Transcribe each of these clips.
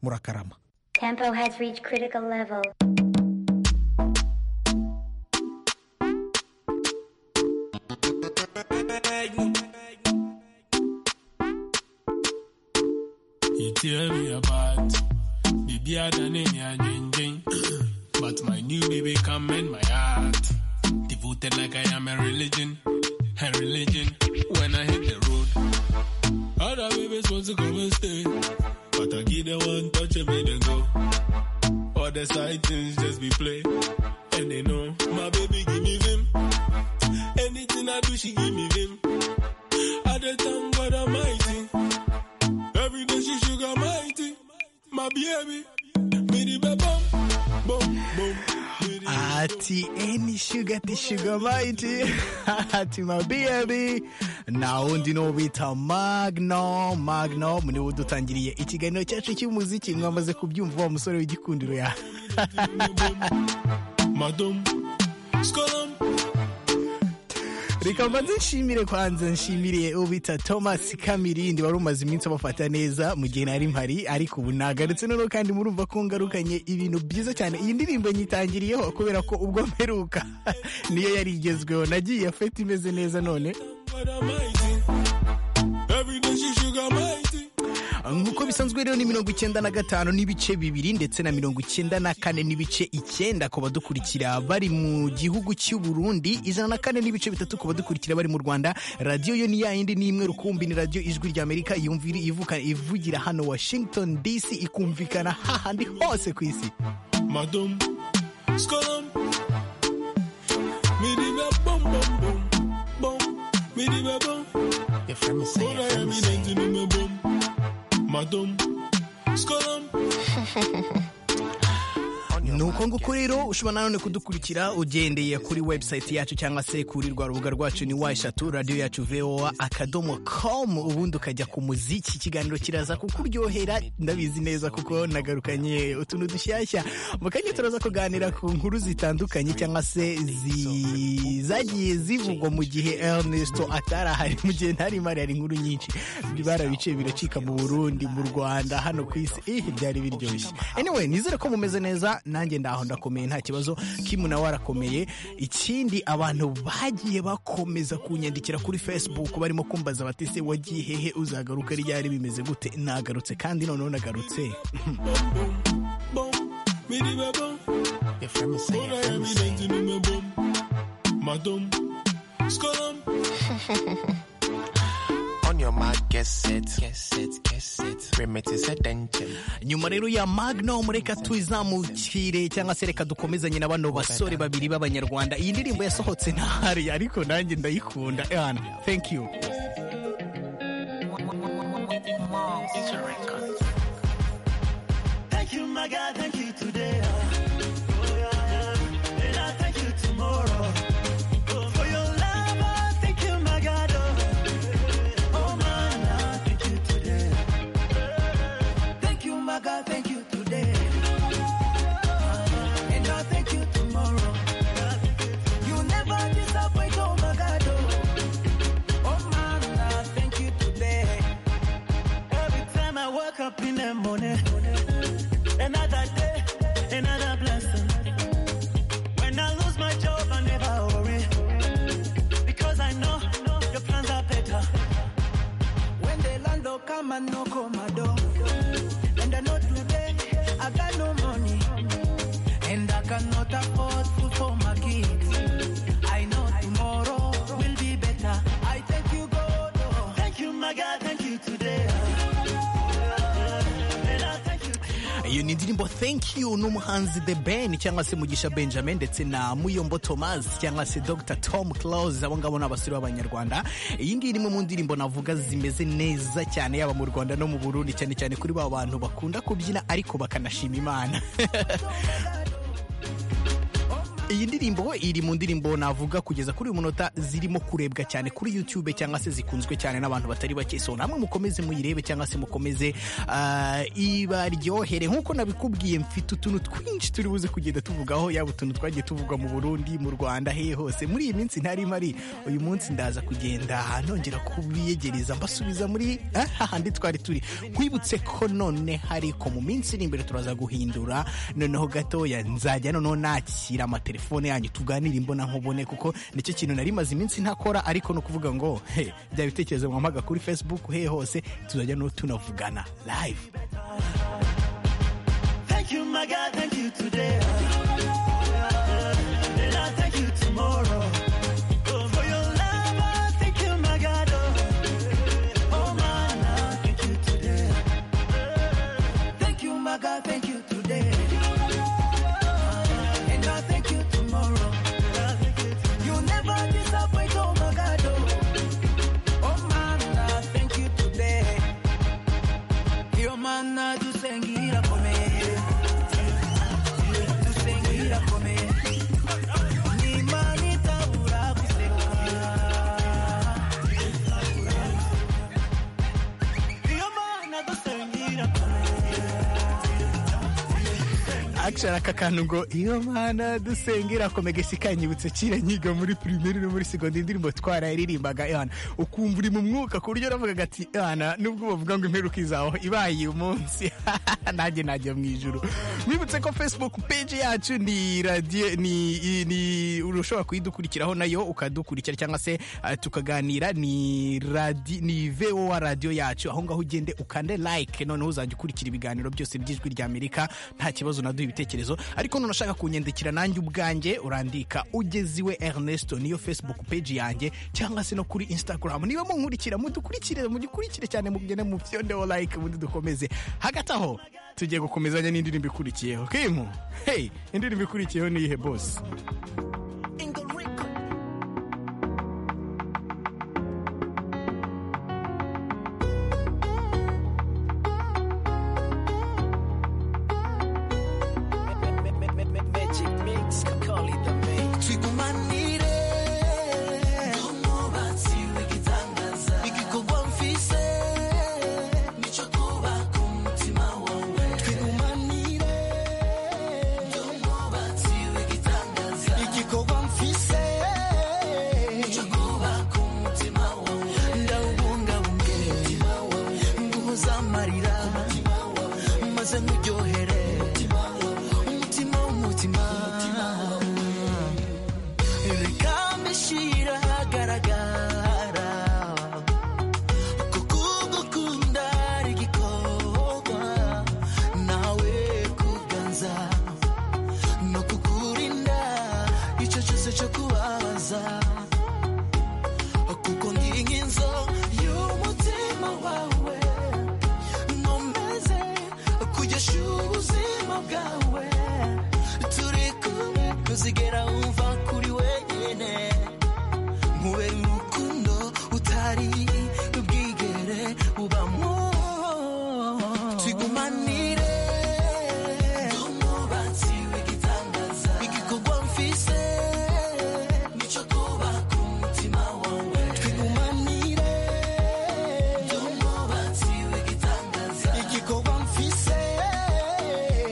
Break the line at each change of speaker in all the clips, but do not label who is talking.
murakarama
Tempo has reached critical level.
You tell me about baby Adanini and Jing Jing. But my new baby come in my heart. Devoted like I am a religion. A religion when I hit the road. Other babies want to come and stay. But I give them one touch and make them go. All the side things just be play. And they know my baby give me vim. Anything I do, she give me vim. I dey thank God Almighty. Every day she sugar mighty. My baby, baby, ba bum, bum, bum. baby,
ati eni shuga ti shuga maiti ati mabiyabi nawe undi ni uwo bita magno magno ni we udutangiriye ikiganiro cyacu cy'umuziki mwamaze kubyumva wa musore w'igikundiro ya
madam, skolom.
reka mbanze nshimire kwanza nshimire uwo bita thomas kamirindi wari umaze iminsi abafata neza mu gihe nari mpari ariko ubu nagarutse noneho kandi murumva ko ngarukanye ibintu byiza cyane iyi ndirimbo nyitangiriyeho kubera ko ubwo mperuka niyo yari igezweho nagiye fete imeze neza none
God Almighty. Every day she sugar mighty.
nk'uko bisanzwe rero ni mirongo icyenda na gatanu n'ibice bibiri ndetse na mirongo icyenda na kane n'ibice icyenda ku badukurikira bari mu gihugu cy'u Burundi ijana na kane n'ibice bitatu ku badukurikira bari mu Rwanda radiyo yo ni ya yindi ni imwe rukumbi ni radiyo ijwi rya Amerika yumvira ivuka ivugira hano Washington DC ikumvikana hahandi hose ku isi
Madam, skolom. Me di ba bum bum bum bum. Me di ba bum.
Your friend is saying,
All
your
I
friend
am
is
in
saying.
empty no me bum. Madam, skolom.
nuko nguko rero ushobora nanone kudukurikira ugendeye kuri website yacu cyangwa se kuri rwa rubuga rwacu ni wa eshatu radiyo yacu voa akadomo com ubundi ukajya ku muziki ikiganiro kiraza kukuryohera ndabizi neza kuko nagarukanye utuntu dushyashya mu kanya turaza kuganira ku nkuru zitandukanye cyangwa se zi- zagiye zivugwa mu gihe Ernesto atarahari mu gihe ntari mari hari inkuru nyinshi barabice biracika mu Burundi mu Rwanda hano ku isi ih byari biryoshye anyway nizere ko mumeze neza nanjye ndaho ndakomeye nta kibazo kimu nawe arakomeye ikindi abantu bagiye bakomeza kunyandikira kuri Facebook barimo kumbaza bati se wagiye hehe uzagaruka ryari bimeze gute nagarutse kandi noneho nagarutse
Bum. Me di ba bum.
Your friend is
All
saying, your
I am
friend is
in
saying.
empty no me bum. Madam, skolom.
On your mark, get set, get set, get set. Remit is a danger.
nyuma rero ya magnum reka twizamukire cyangwa se reka dukomezanye na bano basore babiri b'abanyarwanda iyi ndirimbo yasohotse ntahari ariko nanjye ndayikunda Ewana, thank you
Thank you, my God. Thank you today. Oh, yeah. And I thank you tomorrow. Oh, for your love, I thank you, my God. Oh, oh man, I thank you today. Thank you, my God. Thank you today. And I thank you tomorrow. You never disappoint, oh my God. Oh, oh man, I thank you today. Every time I wake up in the morning. Another day, another blessing. When I lose my job, I never worry. Because I know your plans are better. When they land, they'll come and knock on my door. And I know today, I got no money. And I cannot afford food for my kids. I know tomorrow will be better. I thank you, God. oh. Thank you, my God. Thank you today. And I thank you.
iyo ni indirimbo thank you n'umuhanzi the ben cyangwa se mugisha benjamin ndetse na muyombo thomas cyangwa se dr tom close abo ngabo ni abasore b'abanyarwanda iyi ngiyi ni imwe mu ndirimbo navuga zimeze neza cyane yaba mu rwanda no mu burundi cyane cyane kuri ba bantu bakunda kubyina ariko bakanashima imana iyi ndirimbo iri mu ndirimbo navuga kugeza kuri uyu munota zirimo kurebwa cyane kuri YouTube cyangwa se zikunzwe cyane n'abantu batari bake so namwe mukomeze muyirebe cyangwa se mukomeze ah, ibaryohere nk'uko nabikubwiye mfite utuntu twinshi turi buze kugenda tuvugaho yaba utuntu twagiye tuvugwa mu Burundi mu Rwanda hehe hose muri iyi minsi ntari mpari uyu munsi ndaza kugenda nongera kubiyegereza mbasubiza muri eh, hahandi twari turi nkwibutse ko none hariko mu minsi iri imbere turaza guhindura noneho gatoya nzajya noneho nakira amatelefone yanyu tuganire imbona nkubone kuko nicyo kintu nari maze iminsi ntakora ariko ni ukuvuga ngo he bya bitekerezo mwamaga kuri facebook he hose tuzajya no tunavugana live
Thank you, my God. Thank you today. And I thank you tomorrow. Oh, for your love, I thank you, my God. Oh, oh man, I thank you today. Thank you, my God. Thank you today. And I thank you tomorrow. You never disappoint, oh my God. Oh, oh man, I thank you today. Your man, I do sing it up for me. Tusengira kome. Ni mani tabura kuseka. Ndiyo maana tusengira
akishara aka kantu ngo iyo mana dusengera komegesha ikanyibutse kera nyiga muri pirimeri no muri segonde indirimbo twarayiririmbaga yana ukumva uri mu mwuka ku buryo uravugaga ati yana nubwo bavuga ngo imperuka izaho ibaye uyu munsi nanjye najya mu ijuru mwibutse ko facebook page yacu ni radio ni, i- ni ushobora kuyidukurikiraho nayo ukadukurikira cyangwa se eh, tukaganira ni radi ni voa radio yacu aho ngaho ugende ukande like noneho uzajya ukurikira ibiganiro byose by'ijwi rya amerika nta kibazo naduha ibitekerezo ariko none ushaka kunyandikira nanjye ubwanjye urandika ugeziwe ernesto niyo facebook page yanjye cyangwa se no kuri instagram niba munkurikira mudukurikire mudukurikire cyane mugende mu byondeho like ubundi dukomeze hagati aho tugiye gukomezanya n'indirimbo ikurikiyeho kimu hey indirimbo ikurikiyeho ni ihe bose
tubigumanire nk'umwubatsi w'igitangaza igikorwa mfise nicyo twubaka umutima wawe twigumanire nk'umwubatsi w'igitangaza igikorwa mfise nicyo twubaka umutima wawe ndawubungabunge umutima wawe nguhuza amarira umutima wawe maze nkuryohere umutima wawe umutima w'umutima reka mbishyire ahagaragara kuko ugukunda ari igikorwa nawe kuganza no kukurinda icyo cyose cyo kubabaza kuko ndi nk'inzu y'umutima wawe nkomeze kugesha ubuzima bwawe turi kumwe kuzigera wumva kuri wenyine nkubera urukundo utari bwigere ubamo tigumanire nk'umwubatsi w'igitangaza igikorwa mfise nicyo twubaka umutima wawe twigumanire nk'umwubatsi w'igitangaza igikorwa mfise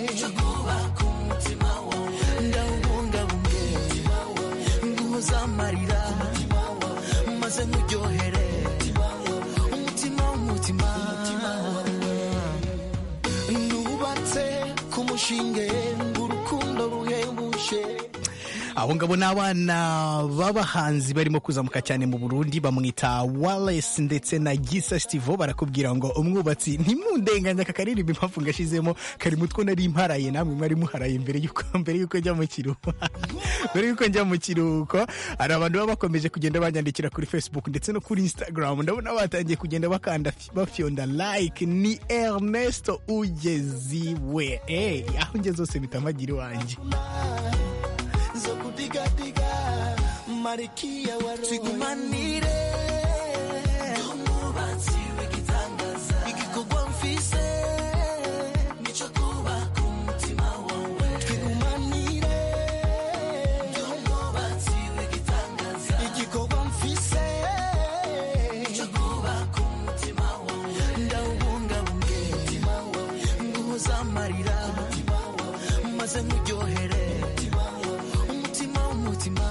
nicyo twubaka umutima wawe ndawubungabunge umutima wawe nguhoza amarira umutima wawe maze nkuryohere umutima wawe umutima w'umutima wawe nubatse ku mushinge w'urukundo ruhebuje
abo ngabo ni abana b'abahanzi barimo kuzamuka cyane mu burundi bamwita Wallace ndetse na gisa stivo barakubwira ngo umwubatsi ntimundenganye aka karirimbo impamvu ngashizemo kari mu two nari mparaye namwe mwari muharaye mbere y'uko mbere y'uko njya mu kiruhuko mbere y'uko njya mu kiruhuko hari abantu baba bakomeje kugenda banyandikira kuri facebook ndetse no kuri instagram ndabona batangiye kugenda bakanda bafyonda like ni ernesto ugeziwe Eh, aho ngeze hose bitamagira iwanjye
zo kudigadiga marikia waroye twigumanire nk'umwubatsi w'igitangaza igikorwa mfise nicyo twubaka umutima wawe twigumanire amarira maze nkuryohere umutima w'umutima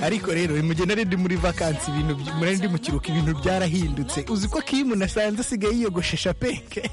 ariko rero mugenda rero muri vakansi ibintu by- murari ndi mu kiruhuko ibintu byarahindutse uzi ko kimu nasanze asigaye yiyogoshesha penke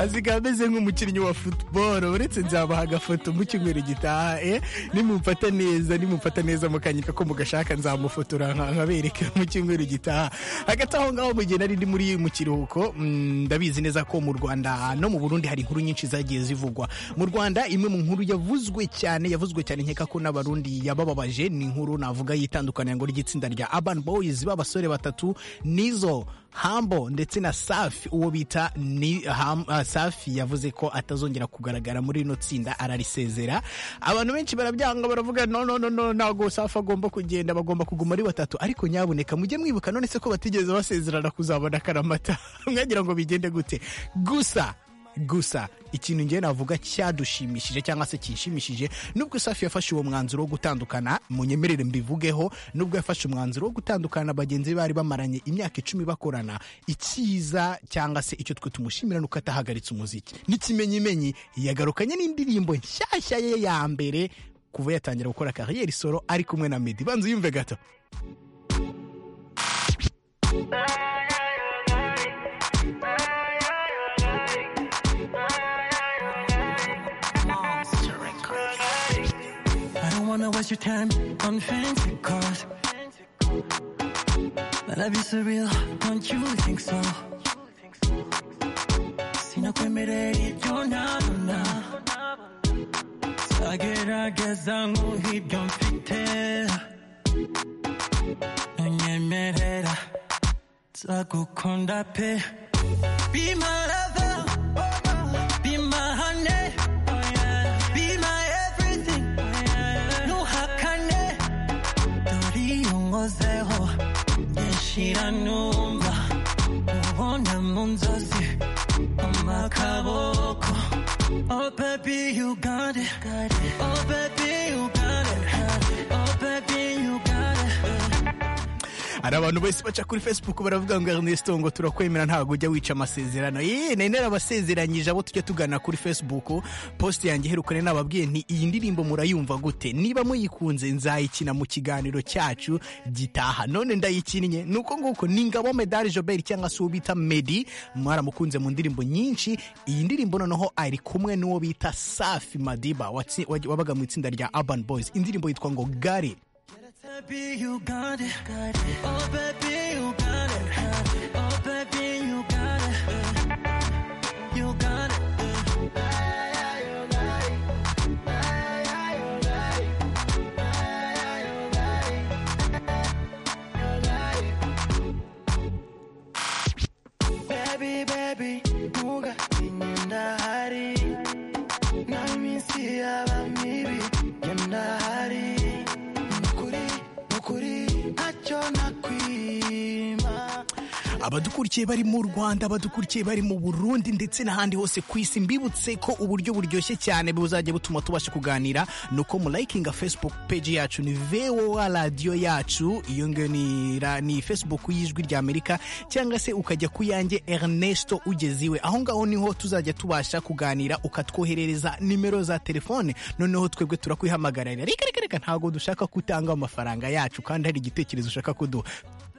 asigaye ameze nk'umukinnyi wa futuboro uretse nzabaha agafoto mu cyumweru gitaha eh? nimumfata neza nimumfata neza mukanyika ko mugashaka nzamufotora nka- nkabereka mu cyumweru gitaha hagati aho ngaho mugenda ari ndi muri mu kiruhuko mm, ndabizi neza ko mu rwanda no mu burundi hari inkuru nyinshi zagiye zivugwa mu rwanda imwe mu nkuru yavuzwe cyane yavuzwe cyane nkeka ko n'abarundi yabababaje ni inkuru navuga y'itandukanyango ry'itsinda rya urban boys b'abasore batatu nizo hambo ndetse na safi uwo bita ni Ham- ah, safi yavuze ko atazongera kugaragara muri rino tsinda ararisezera abantu benshi barabyanga baravuga no no no no ntago safi agomba kugenda bagomba kuguma ari batatu ariko nyaboneka mujye mwibuka none se ko batigeze basezerana kuzabona akaramata mwagira ngo bigende gute gusa gusa ikintu ngewe navuga cyadushimishije cyangwa se kinshimishije nubwo safi yafashe uwo mwanzuro wo gutandukana munyemerere mbivugeho nubwo yafashe umwanzuro wo gutandukana na bagenzi be bari bamaranye imyaka icumi bakorana icyiza cyangwa se icyo twe tumushimira ni uko atahagaritse umuziki n'ikimenyimenyi yagarukanye n'indirimbo nshyashya ye ya mbere kuva yatangira gukora kariyeri solo ari kumwe na medi banza uyumve gato
I don't wanna waste your time on fancy cars. My love is surreal, don't you think so? Si no permitted, you're not enough. Sagerageza nk'uhibyo mfite Nunyemerera Nzagukunda pe Be my lover Be my honey Be my everything Nuhakane Turiyongozeho Nyishira numva Ubona mu nzozi Amakaboko Oh baby you got it Oh baby you got it Oh baby you got it
hari abantu bose baca kuri facebook baravuga ngo ernesto ngo turakwemera ntabwo ujya wica amasezerano yee nari narabasezeranyije abo tujya tugana kuri facebook post yanjye iherukane nababwiye nti iyi ndirimbo murayumva gute niba muyikunze nzayikina mu kiganiro cyacu gitaha none ndayikinnye ni uko nguko ni ngabo medali jobert cyangwa se uwo bita medi mwaramukunze mu ndirimbo nyinshi iyi ndirimbo noneho ari kumwe n'uwo bita safi madiba watsi- wabaga mu itsinda rya urban boys indirimbo yitwa ngo gare
Baby, you got it. Oh, baby, you got it. Oh, baby, you got it. You got it. Baby, baby, nuga inyenda hari naminsi yaba mibi yenda hari nukuri nukuri ntacyo nakwima
abadukurikiye bari mu rwanda abadukurikiye bari mu burundi ndetse n'ahandi hose ku isi mbibutse ko uburyo buryoshye cyane buzajya butuma tubasha kuganira ni uko mulayikinga facebook page yacu ni voa radiyo yacu iyo ngiyo ni, ra- ni facebook y'ijwi rya amerika cyangwa se ukajya ku yanjye ernesto ugeze iwe aho ngaho niho tuzajya tubasha kuganira ukatwoherereza nimero za telefone noneho twebwe turakwihamagarira reka reka reka ntabwo dushaka kutanga amafaranga yacu kandi hari igitekerezo ushaka kuduha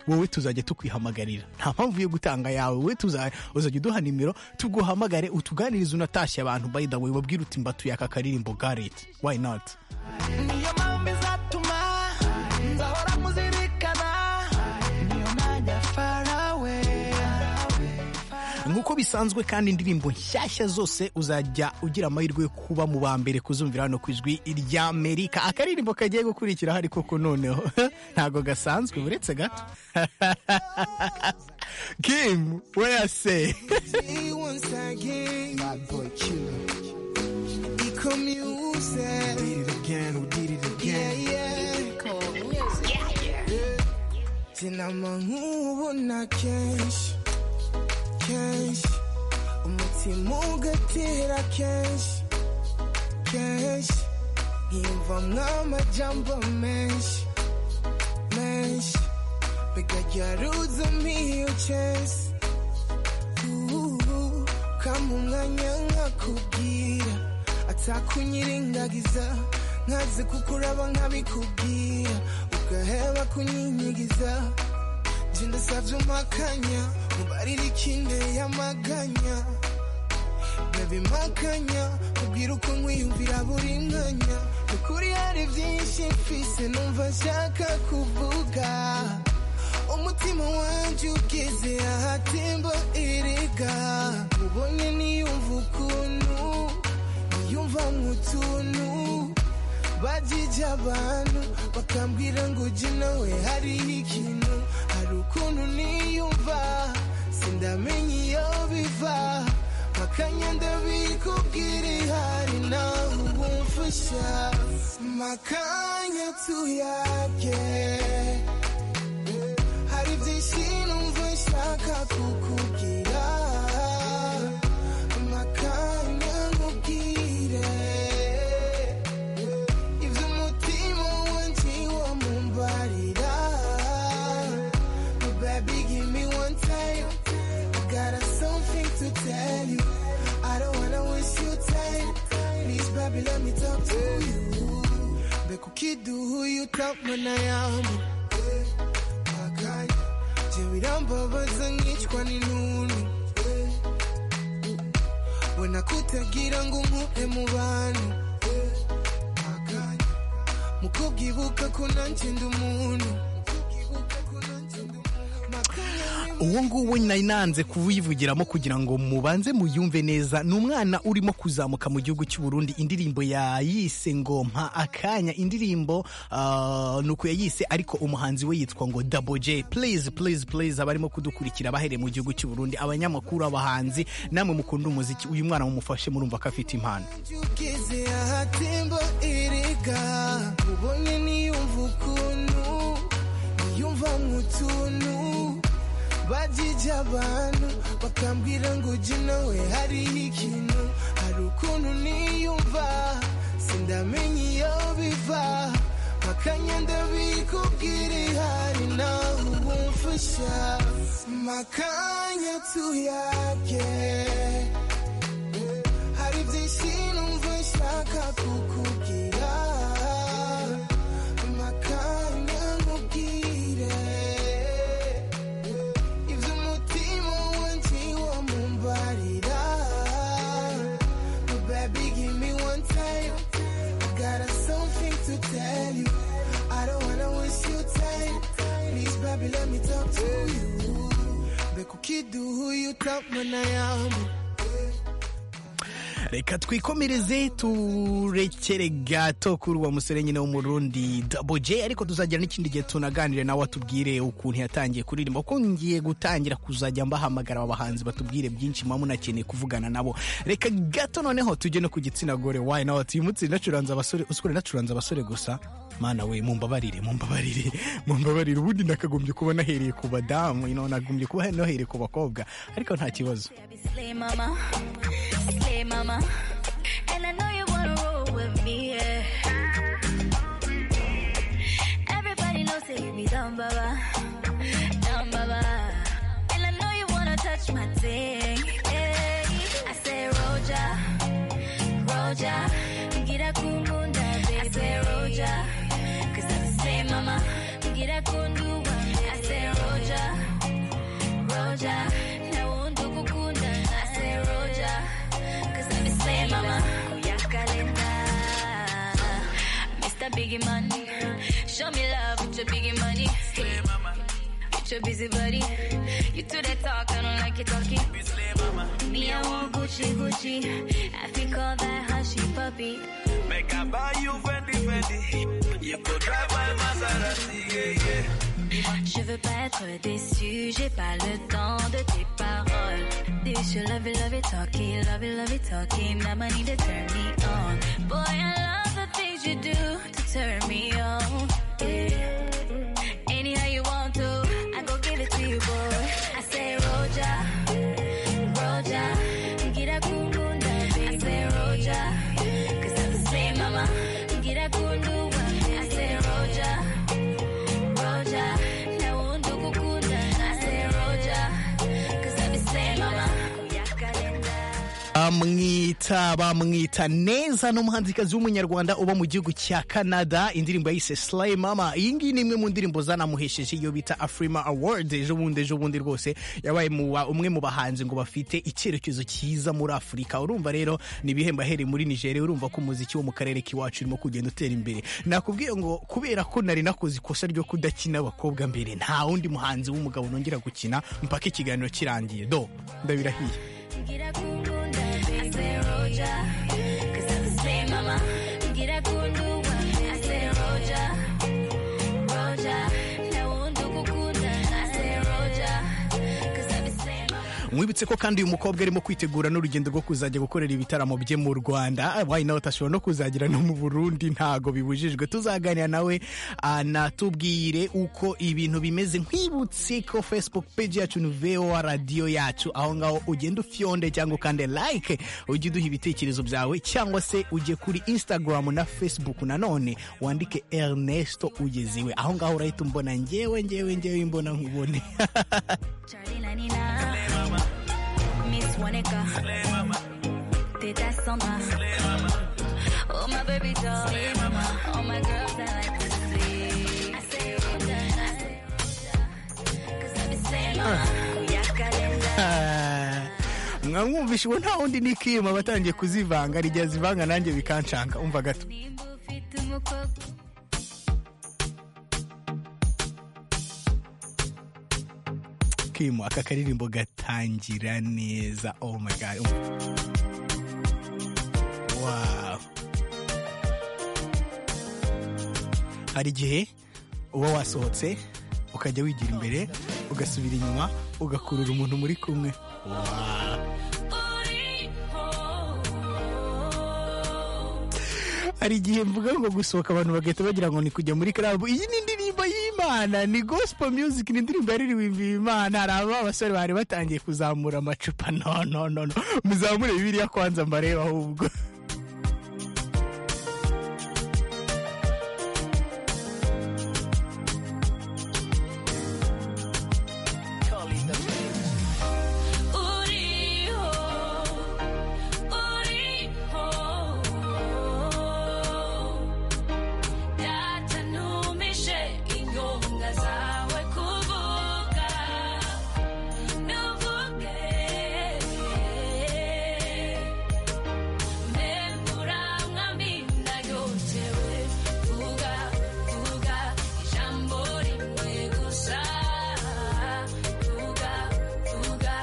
wowe tuzajya tukwihamagarira nta mpamvu yo gutanga yawe wowe tuza- uzajya uduha nimero tuguhamagare utuganirize unatashye abantu by the way babwire uti mbatuye aka karirimbo gareti why not
niyo mpamvu izatuma nzahora muzirikana niyo najya farawe
nk'uko bisanzwe kandi indirimbo nshyashya zose uzajya ugira amahirwe yo kuba mu ba mbere kuzumvira hano ku ijwi rya amerika akaririmbo kagiye gukurikiraho ariko ko noneho ntabwo gasanzwe uretse gato kim weyase
once again. Bad boy killer. Eco music. Did it again, we did it again. Yeah, yeah. Eco music. Tena mangubo na kenshi kenshi umutima ugatera kenshi kenshi nkimva mw'amajambo menshi menshi bigajya ruza miyo chase Ooh, kama kanya nkakubwira atakunyirengagiza nkaze kukuraba nkabikubwira ugaheba kunyinyigiza nje ndasabye umakanya mubarira ikinde y'amaganya ndabimakanya kubwira uko nkwiyumvira buri mwanya ukuri hari byinshi mfise numva nshaka kuvuga umutima wanjye ugeze ahatemba erega mubonye niyumva ukuntu niyumva nk'utuntu bajije abantu bakambwira ngo ujye nawe hariho ikintu hari ukuntu niyumva sindamenya iyo biva makanya ndabikubwira ihari nawe ubumfasha makanya tuyage hari byinshi numva nshaka kukubwira makanya nkubwire ibyo umutima wanjye wamumbarira baby give me one time I got a something to tell you I don't wanna waste your time please baby let me talk to you mbega ukiduhuye utamana yamu makanya je birambabaza nkicwa n'intuntu bona kutagira ngo nkure mu bantu makanya mu kubwibuka ko nanjye ndi umuntu
uwo nguwo nari nanze kuwivugiramo kugira ngo mubanze muyumve neza ni umwana urimo kuzamuka mu gihugu cy'u Burundi indirimbo yayise ngo mpa akanya indirimbo ah, ni uku yayise ariko umuhanzi we yitwa ngo Double J please please please abarimo kudukurikira bahereye mu gihugu cy'u Burundi abanyamakuru abahanzi namwe mukunda umuziki uyu mwana mumufashe murumva ko afite impano
ugeze ahatemba erega ubonye niyumva ukuntu niyumva nk'utuntu bajije abantu bakambwira ngo ujye nawe hariho ikintu hari ukuntu niyumva sindamenya iyo biva makanya ndabikubwira ihari nawe ubumfasha makanya tuyage hari byinshi numva nshaka kukubwira makanya nkubwire ibyo umutima wanjye wamumbarira baby give me one time I got a something to tell you I don't wanna waste your time please baby let me talk to you mbega ukiduhuye utamana yamu
reka twikomereze turekere gato kuri uwo musore nyine wo mu Burundi Double J ariko tuzagira n'ikindi gihe tunaganire nawe atubwire ukuntu yatangiye kuririmba kuko ngiye gutangira kuzajya mbahamagara abahanzi batubwire byinshi muba munakeneye kuvugana nabo reka gato noneho tujye no ku gitsina gore why not uyu munsi nacuranze abasore usikore nacuranze abasore gusa mana we mumbabarire mumbabarire mumbabarire ubundi nakagombye kuba nahereye ku badamu you know, nagombye kuba nahereye ku bakobwa ariko nta kibazo
Baby, slay mama, slay mama, and I know you wanna roll with me. Yeah. Everybody knows that you be down, baba, down, baba, and I know you wanna touch my thing. Yeah. I say, Roja, Roja, get a kumunda, baby. I say, Roja, 'cause I slay mama, get a kundu, I say, Roja. Roja. Now I won't do kukunda. I say Roja. Cause I'm the same mama. Kuya kalenda. Mr. Biggie Money. Show me love with your biggie money. With your busy body. You do that talk, I don't like it talking. Me, I want Gucci, Gucci. I think all that hushy puppy.
Make I buy you Fendi Fendi. You could drive my Maserati, yeah, yeah.
Je veux pas être déçu, j'ai pas le temps de tes paroles. This you love it, love it, talking, love it, love it, talking. Now I need to turn me on. Boy, I love the things you do to turn me on. Yeah. Anyhow you want to, I go give it to you, boy. I say, Roja, Roja, get a kundunda. I say, Roja, cause I'm the same mama. Get a kundunda. I say, Roja. Roja, now on do kukunda. I say Roja, cause I be saying mama. Kuya kalenda.
amwita bamwita neza ni umuhanzikazi w'umunyarwanda uba mu gihugu cya canada indirimbo yise Slay mama iyi ngiyi ni imwe mu ndirimbo zanamuhesheje iyo bita afrima award ejo bundi ejo bundi rwose yabaye mu ba- umwe mu bahanzi ngo bafite icyerekezo cyiza muri afurika urumva rero ni ibihembo ahereye muri nigeria urumva ko umuziki wo mu karere k'iwacu urimo kugenda utera imbere nakubwiye ngo kubera ko nari nakoze ikosa ryo kudakina abakobwa mbere nta wundi muhanzi w'umugabo nongera gukina mpaka ikiganiro kirangiye do ndabirahiye
Ngira gukunda, I say Roja, 'cause I'm the same mama. Ngira gukunda, I say Roja, Roja. Nawe ndagukunda, I say Roja, 'cause I'm the same mama.
mwibutse ko kandi uyu mukobwa arimo kwitegura n'urugendo rwo kuzajya gukorera ibitaramo bye mu rwanda wayi nawe atashobora no kuzagira no mu burundi ntago bibujijwe tuzaganira nawe anatubwire uko ibintu bimeze nkwibutse ko facebook page yacu ni voa radiyo yacu aho ngaho ugenda ufyonde cyangwa ukande like ujye uduha ibitekerezo byawe cyangwa se ujye kuri instagram na facebook nanone wandike ernesto ugeziwe aho ngaho urahita umbona ngewe ngewe ngewe imbona nkubone
Charlie 99, Miss Monica, Teta Sandra, oh my baby doll, all my girls I like to see. I say Roja, I say Roja, 'cause I'm the same mama. Uyakalenda.
mwamwumvishe ubu nta wundi ni kima batangiye kuzivanga rigihe azivanga nanjye bikanshanga umva gato
nimba ufite umukobwa
kima aka karirimbo gatangira neza oh my god Wow. hari igihe uba wasohotse ukajya wigira imbere ugasubira inyuma ugakurura umuntu muri kumwe Wow.
uriho
hari igihe mvuga ngo gusohoka abantu bagahita bagira ngo ni kujya muri karabu iyi ni indirimbo y'imana ni gospel music ni indirimbo yaririmbye imana hari aba basore bari batangiye kuzamura amacupa no no no no muzamure bibiliya kwanza mbarebe ahubwo
uriho uriho data ntumije inyonga zawe kuvuga ntuvuge mbembura nkamina yotewe vuga vuga ijambo rimwe gusa vuga vuga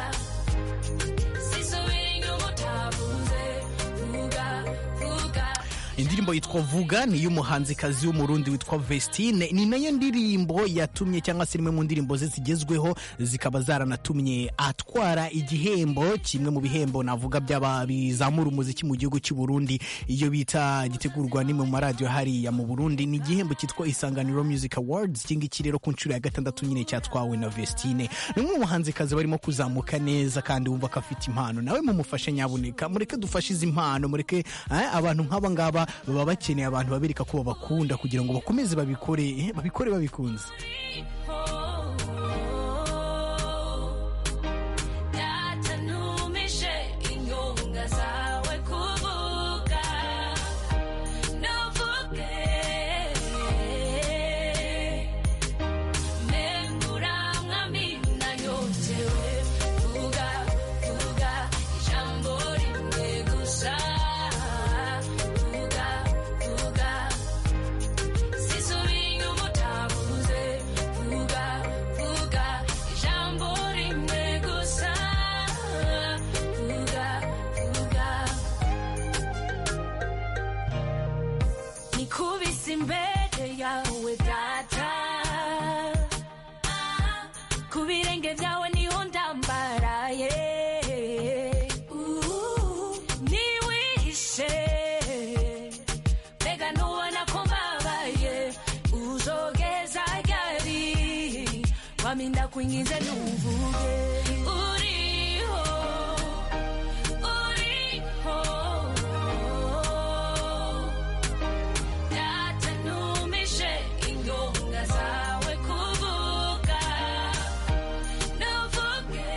indirimbo yitwa vuga ni iy'umuhanzikazi w'umurundi witwa vestine ni nayo ndirimbo yatumye cyangwa se imwe mu ndirimbo ze zigezweho zikaba zaranatumye atwara igihembo kimwe mu bihembo navuga by'aba bizamura umuziki mu gihugu cy'u Burundi iyo bita gitegurwa n'imwe mu maradiyo hariya mu Burundi ni igihembo cyitwa isanganiro music awards iki ngiki rero ku nshuro ya gatandatu nyine cyatwawe na vestine ni umwe mu bahanzikazi barimo kuzamuka neza kandi wumva ko afite impano nawe mumufashe nyabuneka mureke dufashe izi impano mureke eh, abantu nk'aba ngaba baba bakeneye abantu babereka ko babakunda kugira ngo bakomeze babikore eh, babikore babikunze
Yeah. byawe niho ndambaraye niwihishe mbega ntubona ko mbabaye uzogeza ryari wami ndakwinginze ntuvuge uriho uriho data ntumishe ingonga zawe kuvuga ntuvuge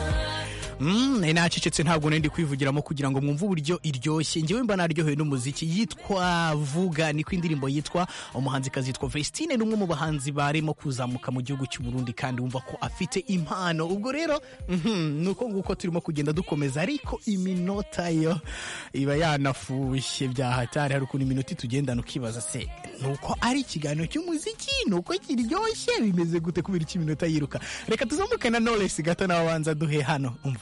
cyane nacecetse ntabwo nari ndi kwivugiramo kugira ngo mwumve uburyo iryoshye ngewe mba naryohewe n'umuziki yitwa vuga niko indirimbo yitwa umuhanzikazi yitwa Vestine ni umwe mu bahanzi barimo kuzamuka mu gihugu cy'u Burundi kandi wumva ko afite impano ubwo rero mhm, ni uko nguko turimo kugenda dukomeza ariko iminota yo iba yanafushye byahatari hari ukuntu iminota tugendana ukibaza se nuko ari ikiganiro cy'umuziki nuko kiryoshye bimeze gute kubera iki iminota yiruka reka tuzamuke na Knowless gato nawe abanza duhe hano umva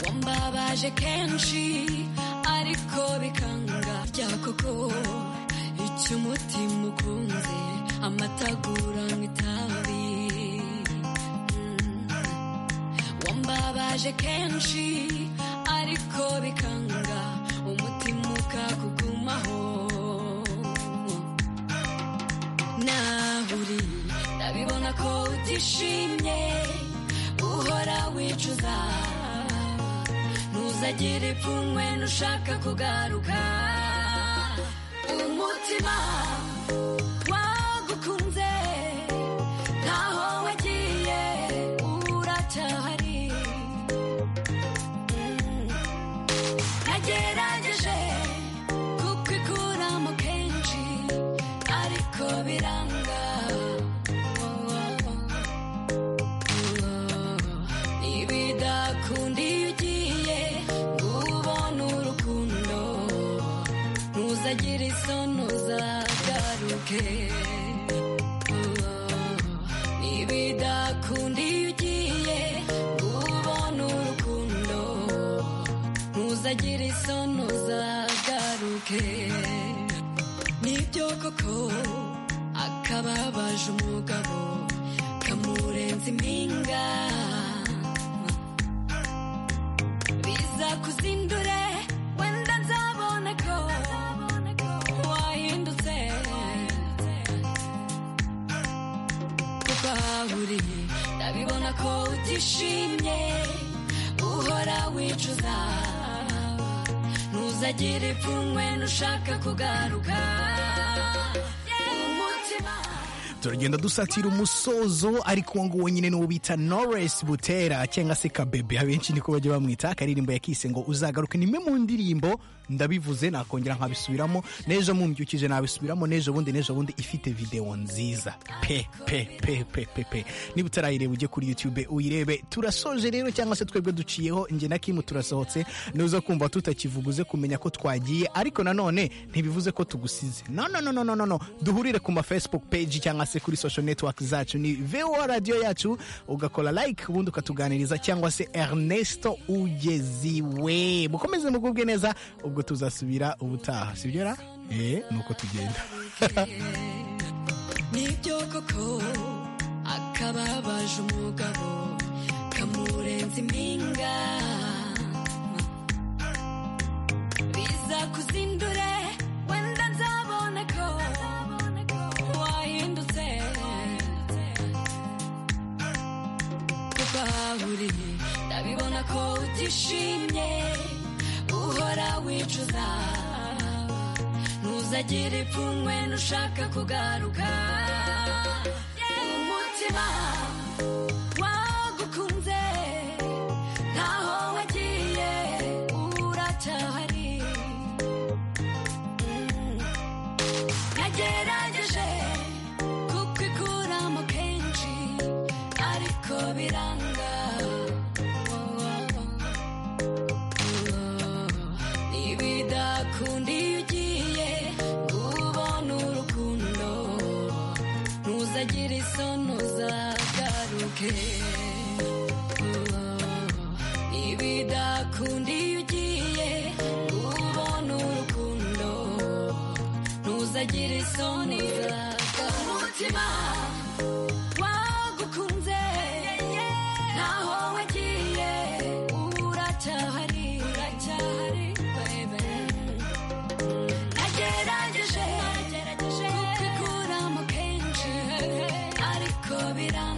wambabaje kenshi ariko bikanga rya koko icyo umutima ukunze amatagura nk'itabi Mm. wambabaje kenshi ariko bikanga umutima ukakugumaho naho uri ndabibona ko utishimye uhora wicuza ntuzagire ipfunwe nushaka kugaruka umutima wagukunze ntaho wagiye uracyahari Mm. nagerageje kukikuramo kenshi ariko biranga Oh, oh, oh. Ntibidakundi iyo ugiye ngo ubone urukundo ntuzagire isoni uzagaruke Ntibidakundi iyo ugiye ngo ubone urukundo ntuzagire isoni uzagaruke nibyo koko akababaje umugabo kamurenza impinga biza kuzindure wenda nzabona ko wahindutse kuko aho uri ndabibona ko utishimye uhora wicuza ntuzagire ipfunwe nushaka kugaruka umutima
turagenda dusatira umusozo ariko uwo nguwo nyine n'uwo bita Knowless Butera cyangwa se Kabebe abenshi niko bajya bamwita akaririmbo yakise ngo uzagaruke ni imwe mu ndirimbo ndabivuze nakongera nkabisubiramo n'ejo mumbyukije nabisubiramo n'ejo bundi n'ejo bundi ifite videwo nziza pe pe pe pe pe pe niba utarayireba ujye kuri YouTube uyirebe turasoje rero cyangwa se twebwe duciyeho njye na Kim turasohotse nuza kumva tutakivuguze kumenya ko twagiye ariko nanone ntibivuze ko tugusize no no no no no no no duhurire ku ma Facebook page cyangwa se kuri social network zacu ni VOA radio yacu ugakora like ubundi ukatuganiriza cyangwa se Ernesto Ugeziwe mukomeze mugubwe neza ubwo tuzasubira ubutaha sibyo ra eh nuko tugenda
nibyo koko akababaje umugabo kamurenza impinga biza kuzindure wenda nzabona ko wahindutse kuko aho uri ndabibona ko utishimye uhora wicuza ntuzagire ipfunwe nushaka kugaruka umutima wagukunze ntaho wagiye uracyahari Mm. nagerageje kukikuramo kenshi ariko biranga Oh, oh, oh. Ntibidakundi iyo ugiye ngo ubone urukundo ntuzagire isoni uzagaruke Ntibidakundi iyo ugiye ngo ubone urukundo ntuzagire isoni uzagaruke umutima wagukunze ntaho wagiye uracyahari uracyahari bebe nagerageje kubikuramo kenshi ariko biranga